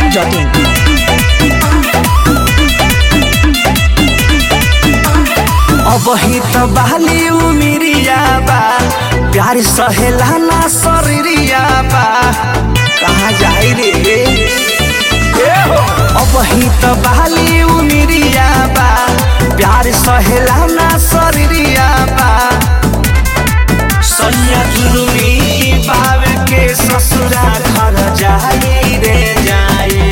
biharmasti.in अब ही तो बहली उमिरिया बा प्यार सहेला ना शरीरिया बा कहाँ जाई रे ए हो अब ही तो बहली उमिरिया बा प्यार सहेला ना शरीरिया बा सैया जुलुमी बाब के ससुरा घर जाई रे जाई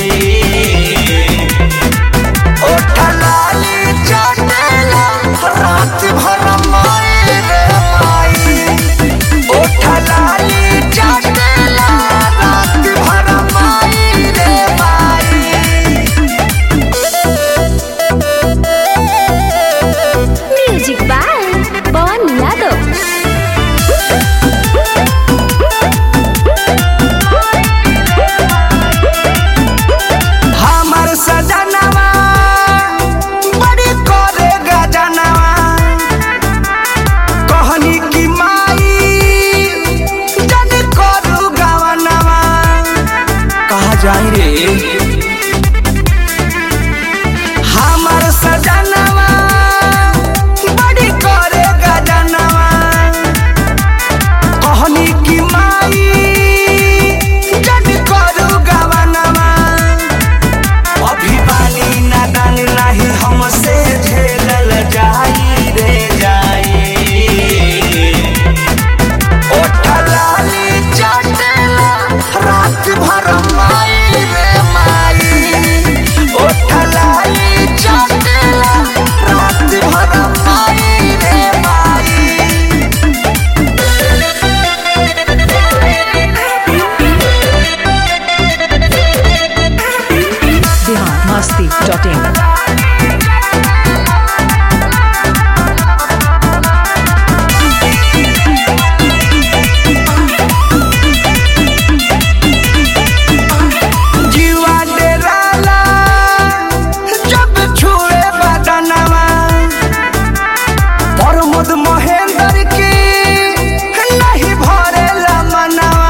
ओठलाली चटेला रात भर माई रे माई ओठलाली चटेला रात भर माई रे माई म्यूजिक बाय पवन यादव हमर सजनवा बड़ी करे गजनवा कहनी की माई जन करू गवनवा कहा जाई रे हमर सजनवा बड़ी करे गजनवा कहनी की माई जन करू गवनवा अभी बानी नादान नाही हमसे झेलल जाई रे जाई ओठलाली चटेला रात भर माई रे माई ओठलाली चटेला रात भर माई रे माई biharmasti.in जीवा डेराला जब छुए बदनवा प्रमोद महेंद्र की नहीं भरेला मनवा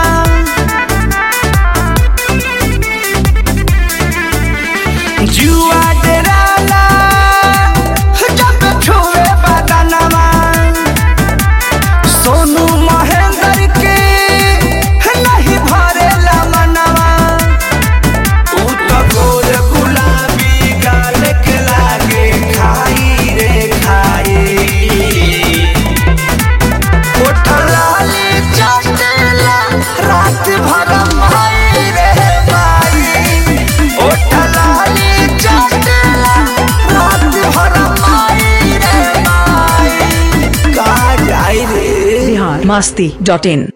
जुआ डेराला जब छुए बदनवा सोनू महेंद्र के नहीं भरेला मनवा तू तो गोर गुलाबी गाल के लागे खाई रे खाई कोठलाली चटेला रात भर माई रे माई कोठलाली चटेला रात भर माई रे माई का जाई रे biharmasti.in